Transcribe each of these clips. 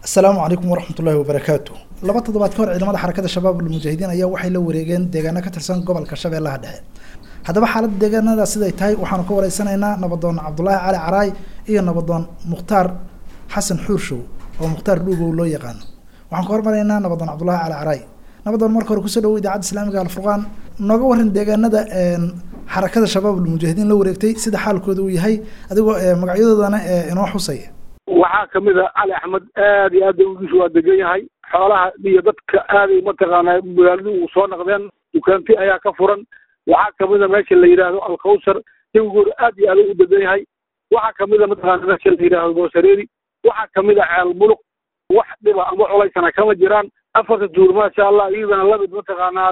asalaamu calaykum waraxmat ullahi wabarakaatu laba toddobaad ka hor ciidamada xarakada shabaab almujaahidiin ayaa waxay la wareegeen deegaano ka tirsan gobolka shabeellaha dhexe haddaba xaaladda deegaanada siday tahay waxaanu ka wareysanaynaa nabadoon cabdulaahi cali caraay iyo nabadoon mukhtaar xasan xuurshow oo mukhtaar dhuugow loo yaqaano waxaan ka hormaraynaa nabadoon cabdulaahi cali caraay nabadoon marka hore kusoo dhawo idaacadda islaamiga alfurqaan nooga waran deegaanada xarakada shabaab almujaahidiin la wareegtay sida xaalkooda uu yahay adigoo magacyadoodana inoo xusaya waxaa kamid a cali axmed aad iyo aad dawgiisu waa degan yahay xoolaha iyo dadka aaday mataqaanaa magaaladu uu soo naqdeen dukaanti ayaa ka furan waxaa kamid a meesha la yidhaahdo alkawsar dawgooda aad iyo aad u degan yahay waxaa kamid a mataqaana meesha la yidhaahdo goosareeri waxaa kamid a ceel muluq wax dhiba ama culaysana kama jiraan afarta tuur maasha allah iyadana lamid mataqaanaa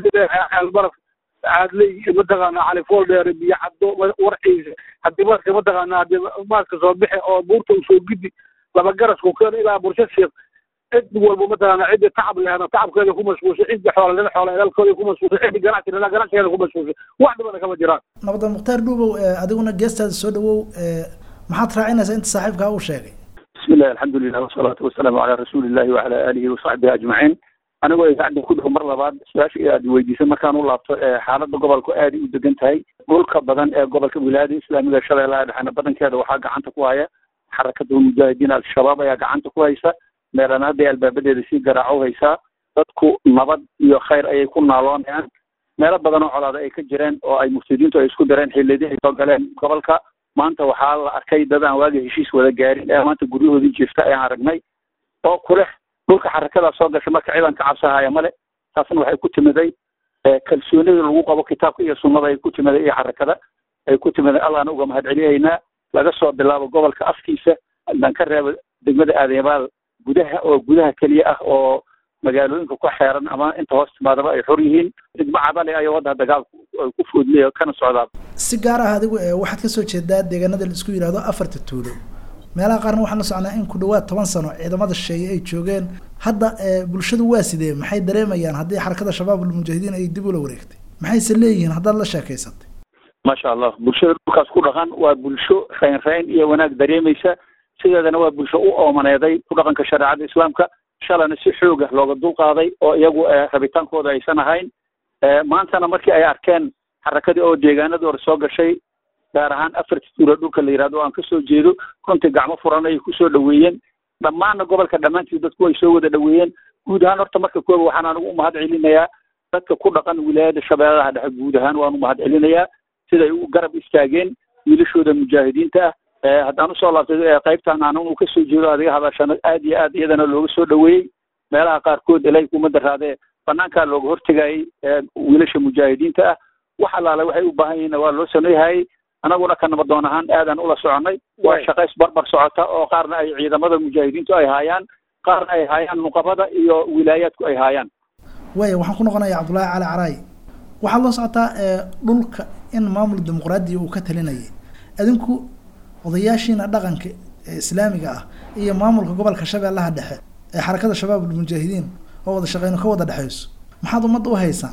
ceel baraf caadley mataqaana califool dheere biyo caddo warciisa haddii marka mataqaana hadii maaska soo bixe oo buurta usoo gidi laba garas ku keeno ilaa bursha sheekh cid walba mataqaana ciddi tacab lehna tacabkeeda ku mashquulshay ciddi xoola lena xoola ilaalkooda ku mashquulshay ciddi ganacsi lena ganacsigeeda ku mashquulshay wax dhibana kama jiraan nabadan mukhtaar dhuubow adiguna geestaada soo dhawow maxaad raacinaysaa inta saaxiibkaa uu sheegay bismi illahi alxamdulilah wasalaatu wasalaamu calaa rasuuli illahi wacala aalihi wasaxbihi ajmaciin anigoo idaacadda ku dhow mar labaad su-aasha aad weydiisay markaan u laabto xaaladda gobolku aaday u degan tahay dhulka badan ee gobolka wilaayada islaamiga shabeellaha dhexena badankeeda waxaa gacanta ku haya xarakada mujaahidiin al-shabaab ayaa gacanta ku haysa meelana hadday albaabadeeda sii garaaco haysaa dadku nabad iyo khayr ayay ku naaloonayaan meelo badan oo colaada ay ka jireen oo ay muftidiintu ay isku dareen xilladii ay soo galeen gobolka maanta waxaa la arkay dad aan waaga heshiis wada gaarin ee maanta guryahoodii jirta ayaan aragnay oo kuleh dhulka xarakadaa soo gashay marka ciidan ka cabsahaya male taasna waxay ku timiday kalsoonida lagu qabo kitaabka iyo sunnada ay ku timiday iyo xarakada ay ku timiday allahna uga mahad celiyaynaa laga soo bilaabo gobolka afkiisa haddaan ka reebo degmada aadyabaal gudaha oo gudaha keliya ah oo magaalooyinka ku xeeran ama inta hoos timaadaba ay xor yihiin degmo cadale ayo wadda dagaalku ay ku foodlaya kana socdaa si gaar ah adigu waxaad kasoo jeedaa deegaanada la isku yidhahdo afarta tuulo meelaha qaarna waxaan la socnaa in ku dhawaad toban sano ciidamada shisheeye ay joogeen hadda bulshadu waa sidee maxay dareemayaan haddii xarakada shabaab almujaahidiin ay dib ula wareegtay maxayse leeyihiin haddaad la sheekaysatay maasha allah bulshada dhulkaas ku dhaqan waa bulsho rayn rayn iyo wanaag dareemaysa sideedana waa bulsho u oomaneeday ku dhaqanka shareecada islaamka shalana si xoog ah looga dulqaaday oo iyagu rabitaankooda aysan ahayn maantana markii ay arkeen xarakadii oo deegaanadii hore soo gashay gaar ahaan afarta tuula dhulka la yihahdo aan kasoo jeedo runtii gacmo furan ayay kusoo dhaweeyeen dhammaanna gobolka dhammaantiis dadku ay soo wada dhaweeyeen guud ahaan horta marka kooba waxaan anigu umahad celinayaa dadka ku dhaqan wilaayada shabeellaha dhexe guud ahaan waan umahad celinayaa siday u garab istaageen wiilashooda mujaahidiinta ah haddaan usoo laabtay qaybtan anigu kasoo jeedo adiga hadashano aad iyo aad iyadana looga soo dhaweeyey meelaha qaarkood ilay kuma daraadee banaankaa looga hortegayay wiilasha mujaahidiinta ah wax allaale waxay u baahan yihiin waa loo sameeyhayay anaguna ka nabadoon ahaan aadaan ula soconay waa shaqays barbar socota oo qaarna ay ciidamada mujaahidiintu ay haayaan qaarna ay haayaan nuqabada iyo wilaayaadku ay haayaan waaya waxaan ku noqonayaa cabdullaahi cali caraay waxaad la socotaa dhulka in maamul dimuqraadiya uu ka talinayay adinku odayaashiina dhaqanka ee islaamiga ah iyo maamulka gobolka shabeellaha dhexe ee xarakada shabaab almujaahidiin oo wada shaqeyno ka wada dhexeyso maxaad ummadda u haysaan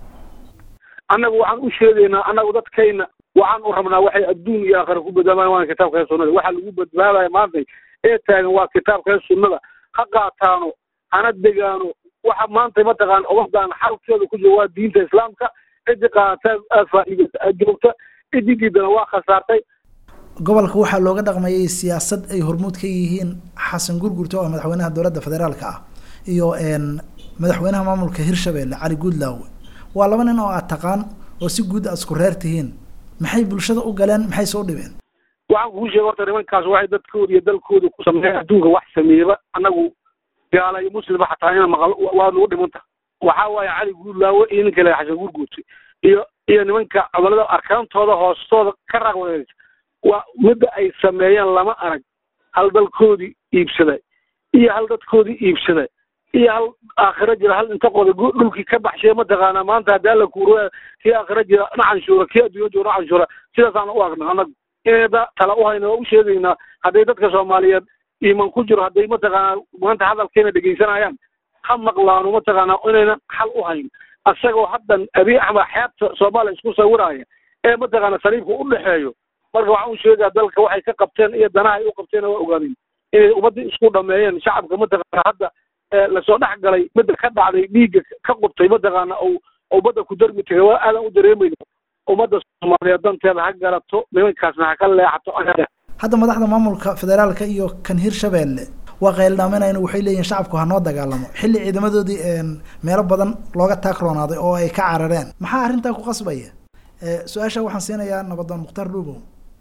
annagu waxaan u sheegaynaa annagu dadkayna waxaan u rabnaa waxay adduun iyo aakhira ku badbaadaan waana kitaabka sunnada waxa lagu badbaadaya maanta ee taagan waa kitaabka sunnada ha qaataano hana degaano waxa maanta mataqaana ummadaan xalkeeda ku jira waa diinta islaamka ciddi qaadataa aad faa'iidaysa aad joogta ciddi diidana waa khasaartay gobolka waxaa looga dhaqmayay siyaasad ay hormuud ka yihiin xasan gurgurto oo madaxweynaha dowladda federaalka ah iyo madaxweynaha maamulka hirshabelle cali guudlaawe waa laba nin oo aad taqaan oo si guud aad isku reer tihiin maxay bulshada u galeen maxay soo dhibeen waxaan kuu sheega horta nimankaas waxay dadkooda iyo dalkooda ku sameeya adduunka wax sameeyaba annagu gaala iyo muslima xataa ina maqal waa nagu dhimanta waxaa waaye cali guudlaawe iyo ninka le xasan gurguurta iyo iyo nimanka codolada arkaantooda hoostooda ka raaq wareegta waa midda ay sameeyeen lama arag hal dalkoodii iibsada iyo hal dadkoodii iibsada iyo hal aakhiro jira hal inta qoda dhulkii ka baxshay mataqaanaa maanta haddii alla kuuro kii aakhiro jira na canshuura kii adduunya jooga na canshuura sidaasaan u agna annagu inayda tala u hayna waa u sheegaynaa hadday dadka soomaaliyeed iiman ku jiro hadday mataqaanaa maanta hadalkeena dhegaysanayaan ha maqlaano mataqaanaa inaynan xal u hayn asagoo haddan abiy axmed xeebta soomaaliya isku sawiraya ee mataqaana saliibka u dhexeeyo marka waxaan u sheegaa dalka waxay ka qabteen iyo danaha ay u qabteen waa ogaanin inay ummaddii isku dhameeyeen shacabka mataqaana hadda lasoo dhex galay midda ka dhacday dhiigga ka qubtay mataqaana ou ummadda ku darmi tagay waa aadan u dareemayna ummadda soomaaliyeed danteeda ha garato nimankaasna ha ka leexato hadda madaxda maamulka federaalka iyo kan hirshabeelle waa qayldhaaminayna waxay leeyihin shacabku ha noo dagaalamo xilli ciidamadoodii meelo badan looga taakroonaaday oo ay ka carareen maxaa arrintaa ku qasbaya su-aasha waxaan siinayaa nabadoon mukhtaar dhuubow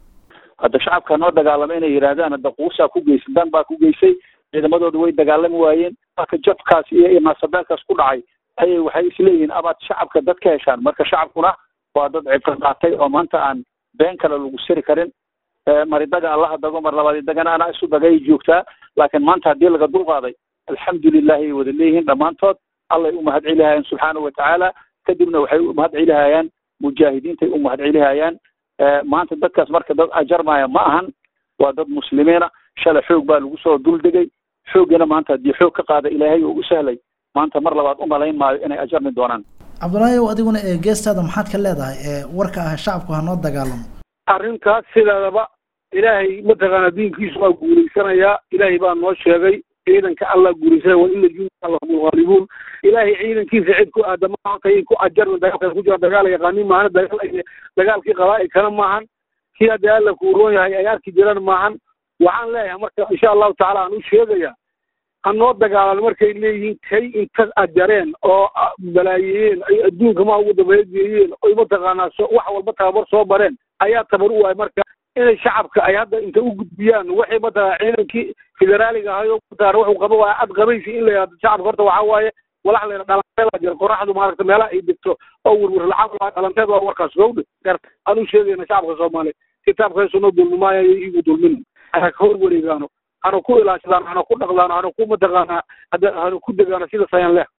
hadda shacabka noo dagaalamo inay yidhaahdaan hadda quusaa ku geysay dan baa ku geysay ciidamadooda way dagaalami waayeen marka jabkaas iyo iyo naasabeelkaas ku dhacay ayay waxay isleeyihiin amaad shacabka dad ka heshaan marka shacabkuna waa dad cibro qaatay oo maanta aan been kale lagu siri karin maridaga allaha dago mar labaad dagana anaa isu dagay joogtaa laakiin maanta haddii laga dulqaaday alxamdulilahi ay wada leeyihiin dhammaantood allay u mahad celihayaan subxaanahu watacaala kadibna waxay u mahad celihayaan mujaahidiintay u mahad celihayaan maanta dadkaas marka dad ajarmaya ma ahan waa dad muslimiina shalay xoog baa lagu soo duldegay xooggiina maanta haddii xoog ka qaada ilaahay oo u sahlay maanta mar labaad u malayn maayo inay ajarmi doonaan cabdullaahi ow adiguna ee geestaada maxaad ka leedahay ee warka ah shacabku ha noo dagaalamo arrintaas sideedaba ilaahay mataqaana diinkiisu waa guulaysanayaa ilaahay baa noo sheegay ciidanka allah guulaysanaya wa ina junda lahum lghaalibuun ilaahay ciidankiisa cid ku aadama horta ay ku ajarna dagaalkaas ku jira dagaal yaqaanin maahana dagaal dagaalkii qabaa'ilkana maahan kii haddii alla kuu roon yahay ay arki jiraan maahan waxaan leeyahay marka insha allahu tacaala aan u sheegaya ha noo dagaalan markay leeyihiin kay inta ajareen oo balaayeeyeen ay adduunka ma ugu dabageeyeen oy mataqaanaa so wax walba tababar soo bareen ayaa tabar u waay marka inay shacabka ay hadda inta u gudbiyaan waxay mataqaa ciidankii federaaliga ahayo mataqaana wuxuu qaba waa ad qabaysi in la yidhahdo shacabka horta waxaa waaye walax layna dhalanteeda jira qoraxdu maaragta meelaha ay degto oo werwer lacag dhalanteed waa warkaas gowdhe garta aan u sheegayna shacabka soomaaliya kitaabka sunno dulmimaayo igu dulmin hana ka hor wareegaano hana ku ilaashadaan hana ku dhaqdaano hana ku mataqaanaa hada hana ku degaano sida sayan leh